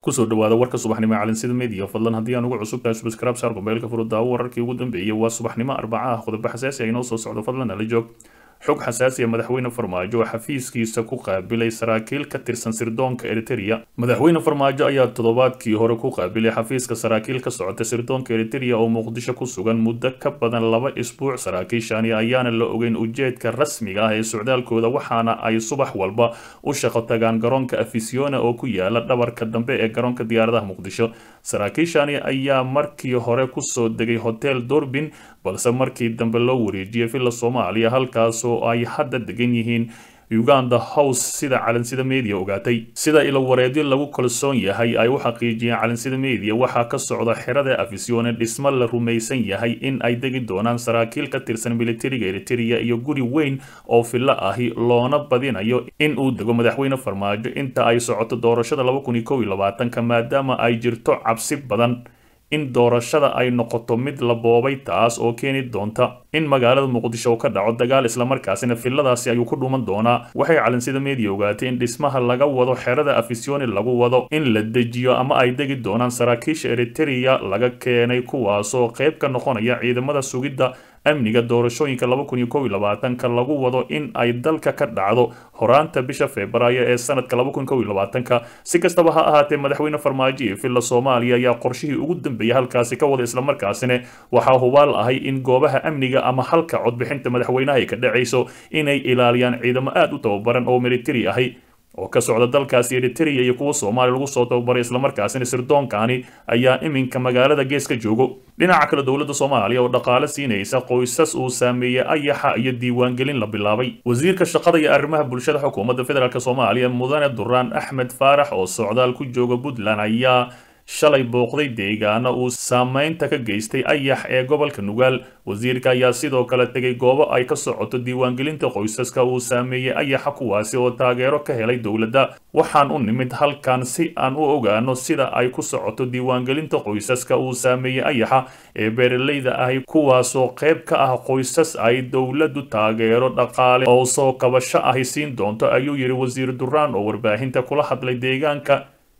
kusoo dhawaada warka subaxnimo ee calansida media fadlan haddii aan ugu cusub tahay subscribe saar mobaylka furu daawo wararkii ugu dambeeyey waa subaxnimo arbaca ah qodobo xasaasi ah inoo soo socdo fadlan ala joog xog xasaasiya madaxweyne farmaajo oo xafiiskiisa ku qaabilay saraakiil ka tirsan sirdoonka eriteria madaxweyne farmaajo ayaa toddobaadkii hore ku qaabilay xafiiska saraakiil ka socota sirdoonka eriteria oo muqdisho ku sugan muddo ka badan laba isbuuc saraakiishani ayaana la ogeyn ujeedka rasmiga ah ee socdaalkooda waxaana ay subax walba u shaqo tagaan garoonka afisiona oo ku yaala dhabarka dambe ee garoonka diyaaradaha muqdisho saraakiishani ayaa markii hore kusoo degay hotel dorbin balse markii dambe loo wareejiyay villa soomaaliya halkaasoo ay hadda degan yihiin uganda house sida calansida media ogaatay sida ilo wareedyo lagu kalsoon yahay ay u xaqiijiyeen calansida media waxaa ka socda xerada afisione dhismo la rumaysan yahay in ay degi doonaan saraakiil ka tirsan militariga eriteria iyo guri weyn oo fillo ahi loona badinayo in uu dego madaxweyne farmaajo inta ay socoto doorashada ka maadaama ay jirto cabsi badan in doorashada ay noqoto mid la boobay taas oo keeni doonta in magaalada muqdisho uu ka dhaco dagaal islamarkaasina filadaasi ayuu ku dhuuman doonaa waxay calansida media ogaatay in dhismaha laga wado xerada afisioni lagu wado in la dejiyo ama ay degi doonaan saraakiisha eriteria laga keenay kuwaasoo qayb ka noqonaya ciidamada sugidda amniga doorashooyinka ka lagu wado in ay dalka ka dhacdo horaanta bisha febraayo ee sanadka si kastaba ha ahaatee madaxweyne farmaajo iyo villa soomaaliya ayaa qorshihii ugu dambeeyay halkaasi ka wada islamarkaasina waxaa hubaal ahay in goobaha amniga ama halka codbixinta madaxweynaha ay ka dhacayso inay ilaaliyaan ciidamo aada u tababaran oo militari ahi oo ka socda dalkaasi eriteria iyo kuwa soomaaliya lagu soo tababaray islamarkaasina sirdoonkani ayaa iminka magaalada gees ka joogo dhinaca kale dowladda soomaaliya oo dhaqaale siinaysa qoysas uu saameeyey ayaxa iyo diiwaangelin la bilaabay wasiirka shaqada iyo arrimaha bulshada xukuumadda federaalk soomaaliya mudane duraan axmed faarax oo socdaal ku jooga puntland ayaa shalay booqday deegaano uu saameynta ka geystay ayax ee gobolka nugaal wasiirka ayaa sidoo kale tegay goobo ay ka socoto diiwaangelinta qoysaska uu saameeyey ayaxa kuwaasi oo taageero ka helay dowladda waxaan u nimid halkan si aan u ogaano sida ay ku socoto diiwaangelinta qoysaska uu saameeyey ayaxa ee beeralayda ahi kuwaasoo qayb ka ah qoysas ay dowladdu taageero dhaqaale oo soo kabasho ahi siin doonto ayuu yidhi wasiir duraan oo warbaahinta kula hadlay deegaanka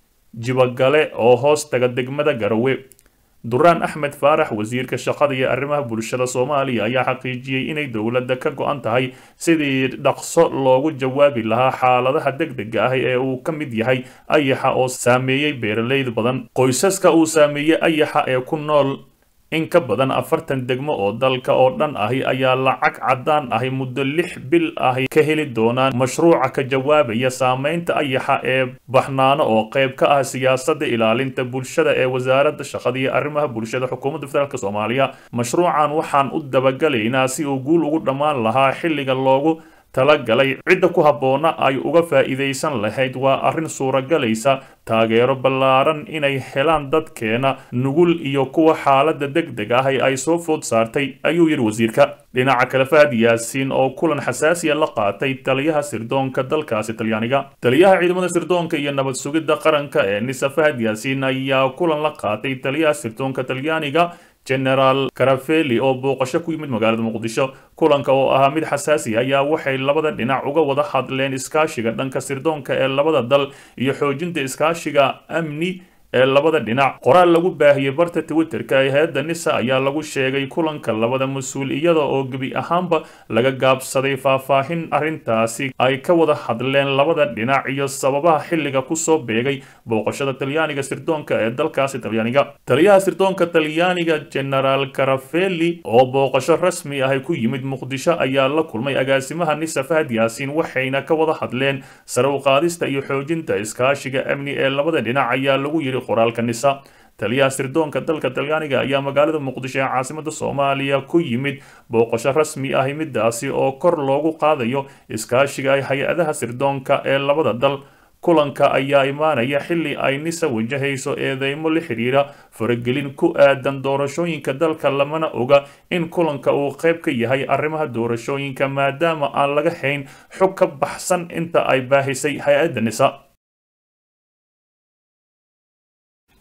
jibagale oo hoos taga degmada garowe duraan axmed faarax wasiirka shaqada iyo arrimaha bulshada soomaaliya ayaa xaqiijiyey inay dowladda ka go-an tahay sidii dhaqso loogu jawaabi lahaa xaaladaha degdega ah ee uu ka mid yahay ayaxa oo saameeyey beeralayd badan qoysaska uu saameeyey ayaxa ee ku nool in ka badan afartan degmo oo dalka oo dhan ahi ayaa lacag caddaan ahi muddo lix bil ahi ka heli doonaan mashruuca ka jawaabaya saameynta ayaxa ee baxnaano oo qayb ka ah siyaasadda ilaalinta bulshada ee wasaaradda shaqada iyo arrimaha bulshada xukuumadda federaalk soomaaliya mashruucan waxaan u dabagalaynaa si uu guul ugu dhammaan lahaa xilliga loogu talagalay cidda ku habboona ay uga faa'iidaysan lahayd waa arrin suuragalaysa taageero ballaaran inay helaan dadkeena nugul iyo kuwa xaaladda degdeg ah ay soo food saartay ayuu yidhi wasiirka dhinaca kale fahad yaasiin oo kulan xasaasiya la qaatay taliyaha sirdoonka dalkaasi talyaaniga taliyaha ciidamada sirdoonka iyo nabad sugidda qaranka ee nisa fahad yaasiin ayaa kulan la qaatay taliyaha sirdoonka talyaaniga generaal karafeli oo booqasho ku yimid magaalada muqdisho kulanka oo ahaa mid xasaasi ayaa waxay labada dhinac uga wada hadleen iskaashiga dhanka sirdoonka ee labada dal iyo xoojinta iskaashiga amni ee labada dhinac qoraal lagu baahiyey barta twitterka ee hay-adda nisa ayaa lagu sheegay kulanka labada mas-uul iyada oo gebi ahaanba laga gaabsaday faahfaahin arrintaasi ay ka wada hadleen labada dhinac iyo sababaha xilliga kusoo beegay booqashada talyaaniga sirdoonka ee dalkaasi talyaaniga taliyaha sirdoonka talyaaniga generaal karafeli oo booqasho rasmi ahi ku yimid muqdisho ayaa la kulmay agaasimaha nisa fahad yaasiin waxayna ka wada hadleen sare u qaadista iyo xoojinta iskaashiga amni ee labada dhinac ayaa lagu yidhi qoraalka nisa taliyaha sirdoonka dalka talyaaniga ayaa magaalada muqdisho ee caasimada soomaaliya ku yimid booqasho rasmi ahi midaasi oo kor loogu qaadayo iskaashiga ay hay-adaha sirdoonka ee labada dal kulanka ayaa imaanaya xilli ay nisa wajahayso eedeymo la xidhiira faragelin ku aadan doorashooyinka dalka lamana oga in kulanka uu qayb ka yahay arrimaha doorashooyinka maadaama aan laga hayn xog ka baxsan inta ay baahisay hay-adda nisa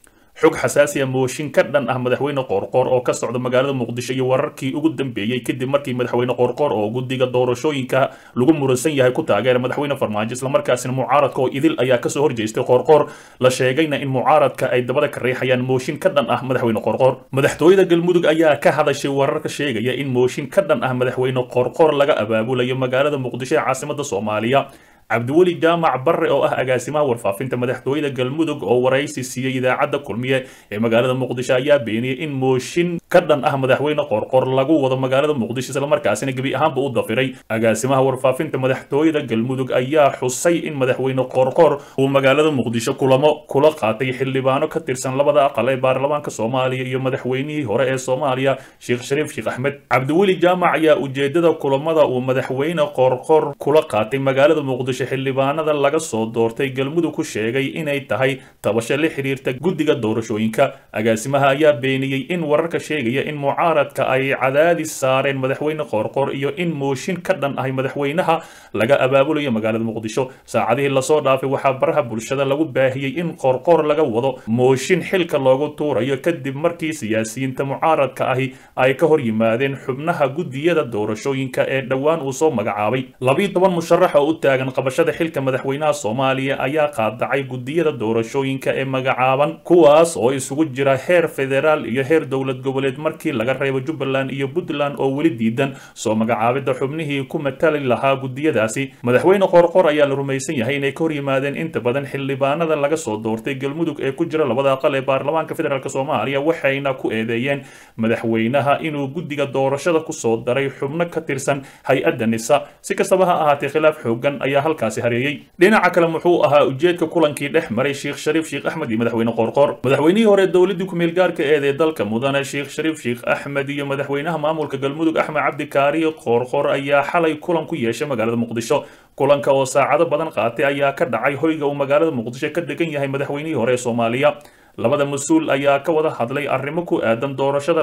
xog xasaasiya mooshin ka dhan ah madaxweyne qoorqoor oo ka socda magaalada muqdisho iyo wararkii ugu dambeeyey kadib markii madaxweyne qoorqoor oo guddiga doorashooyinka lagu muransan yahay ku taageera madaxweyne farmaajo islamarkaasina mucaaradka oo idil ayaa kasoo horjeestay qoorqoor la sheegayna in mucaaradka ay dabada ka riixayaan mooshin ka dhan ah madaxweyne qoorqoor madaxtooyada galmudug ayaa ka hadashay wararka sheegaya in mooshin ka dhan ah madaxweyne qoorqoor laga abaabulayo magaalada muqdisho ee caasimada soomaaliya cabdiweli jaamac barre oo ah agaasimaha warfaafinta madaxtooyada galmudug oo waraysi siiyey idaacadda kulmiye ee magaalada muqdisho ayaa beeniyey in mooshin ka dhan ah madaxweyne qoorqoor lagu wado magaalada muqdisho islamarkaasina gebi ahaanba u dafiray agaasimaha warfaafinta madaxtooyada galmudug ayaa xusay in madaxweyne qoorqoor uu magaalada muqdisho kulamo kula qaatay xildhibaano ka tirsan labada aqal ee baarlamaanka soomaaliya iyo madaxweynihii hore ee soomaaliya sheekh shariif sheekh axmed cabdiweli jaamac ayaa ujeedada kulamada uu madaxweyne qoorqoor kula qaatay magaalada muqdisho xildhibaanada laga soo doortay galmudug ku sheegay inay tahay tabasho la xiriirta guddiga doorashooyinka agaasimaha ayaa beeniyey in wararka sheegaya in mucaaradka ay cadaadis saareen madaxweyne qoorqoor iyo in mooshin ka dhan ahay madaxweynaha laga abaabulayo magaalada muqdisho saacadihii lasoo dhaafay waxaa baraha bulshada lagu baahiyey in qoorqoor laga wado mooshin xilka loogu tuurayo kadib markii siyaasiyiinta mucaaradka ahi ay ka hor yimaadeen xubnaha guddiyada doorashooyinka ee dhowaan uu soo magacaabay labiiyo toban musharax oo u taagan qabashada xilka madaxweynaha soomaaliya ayaa qaadacay guddiyada doorashooyinka ee magacaaban kuwaas oo isugu jira heer federaal iyo heer dowlad goboleed markii laga reebo jubbaland iyo puntland oo weli diidan soo magacaabidda xubnihii ku matali lahaa guddiyadaasi madaxweyne qoorqoor ayaa la rumaysan yahay inay ka hor yimaadeen inta badan xildhibaanada laga soo doortay galmudug ee ku jira labada aqal ee baarlamaanka federaalk soomaaliya waxayna ku eedeeyeen madaxweynaha inuu guddiga doorashada kusoo daray xubno ka tirsan hay-adda nisa si kastaba ha ahaatee khilaaf xoogan ayaa halkaasi hareeyey dhinaca kale muxuu ahaa ujeedka kulankii dhex maray sheekh shariif sheekh axmed iyo madaxweyne qoorqoor madaxweynihii hore dowladii ku-meel gaarka eed ee dalka mudane sheekh shariif sheekh axmed iyo madaxweynaha maamulka galmudug axmed cabdi kaariye qoorqoor ayaa xalay kulan ku yeeshay magaalada muqdisho kulanka oo saacado badan qaatay ayaa ka dhacay hoyga uu magaalada muqdisho ka degan yahay madaxweynihii hore ee soomaaliya labada mas-uul ayaa ka wada hadlay arrimo ku aadan doorashada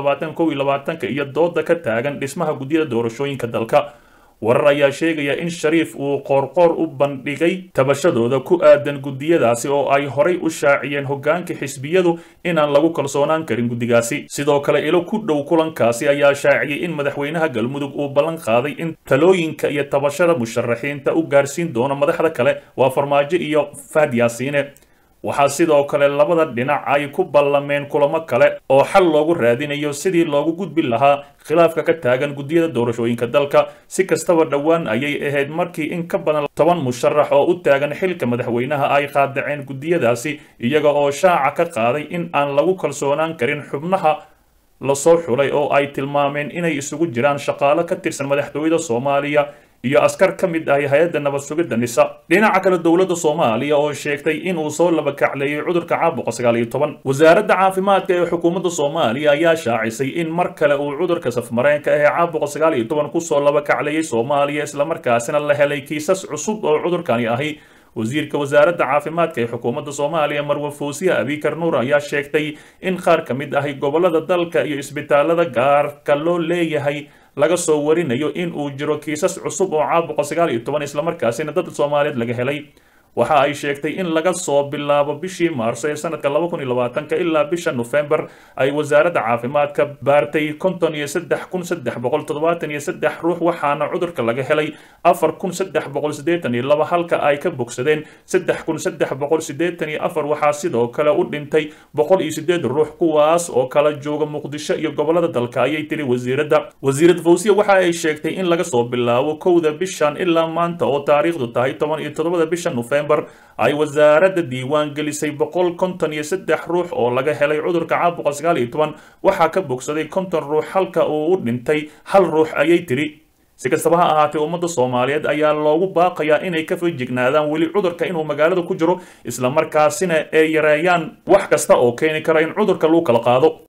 iyo dooda ka taagan dhismaha guddiyada doorashooyinka dalka warar ayaa sheegaya in shariif uu qoorqoor u bandhigay tabashadooda ku aadan guddiyadaasi oo ay horay u shaaciyeen hoggaanka xisbiyadu inaan lagu kalsoonaan karin guddigaasi sidoo kale ilo ku dhow kulankaasi ayaa shaaciyey in madaxweynaha galmudug uu ballan qaaday in talooyinka iyo tabashada musharaxiinta u gaarsiin doono madaxda kale waa farmaajo iyo fahad yaasiine waxaa sidoo kale labada dhinac ay ku ballameen kulamo kale oo xal loogu raadinayo sidii loogu gudbi lahaa khilaafka ka taagan guddiyada doorashooyinka dalka si kastaba dhowaan ayay ahayd markii in ka badan toban musharax oo u taagan xilka madaxweynaha ay qaadaceen guddiyadaasi iyaga oo shaaca ka qaaday in aan lagu kalsoonaan karin xubnaha lasoo xulay oo ay tilmaameen inay isugu jiraan shaqaalo ka tirsan madaxtooyada soomaaliya iyo askar ka mid ahi hay-adda nabad sugidda nisa dhinaca kale dowladda soomaaliya oo sheegtay inuu soo labakacleeyey cudurka caabuqa sagaal iyo toban wasaaradda caafimaadka ee xukuumadda soomaaliya ayaa shaacisay in mar kale uu cudurka safmareenka ee caabuqa sagaal iyo toban kusoo labakacleeyey soomaaliya islamarkaasina la helay kiisas cusub oo cudurkani ahi wasiirka wasaaradda caafimaadka ee xukuumadda soomaaliya marwe foosiya abikar nuur ayaa sheegtay in qaar ka mid ahi gobollada dalka iyo isbitaalada gaarka loo leeyahay laga soo warinayo in uu jiro kiisas cusub oo caabuqa sagaal iyo toban islamarkaasina dad soomaaliyeed laga helay waxa ay sheegtay in laga soo bilaabo bishii maarso ee sanadka laba kun iyo labaatanka ilaa bisha nofembar ay wasaaradda caafimaadka baartay konton iyo saddex kun saddex boqol toddobaatan iyo saddex ruux waxaana cudurka laga helay afar kun saddex boqol siddeetan iyo laba halka ay ka bogsadeen saddex kun saddex boqol siddeetan iyo afar waxaa sidoo kale u dhintay boqol iyo siddeed ruux kuwaas oo kala jooga muqdisho iyo gobollada dalka ayay tiri wasiiradda wasiirad fawsiya waxa ay sheegtay in laga soo bilaabo kowda bishan ilaa maanta oo taariikhdu tahay toban iyo toddobada bisha nofembar ay wasaaradda diiwaan gelisay boqol konton iyo saddex ruux oo laga helay cudurka caabuqa sagaal iyo toban waxaa ka bogsaday konton ruux halka uu u dhintay hal ruux ayay tiri si kastaba ha ahaatee ummadda soomaaliyeed ayaa loogu baaqayaa inay ka fajignaadaan weli cudurka inuu magaalada ku jiro islamarkaasina ay yareeyaan wax kasta oo keeni kara in cudurka lagu kala qaado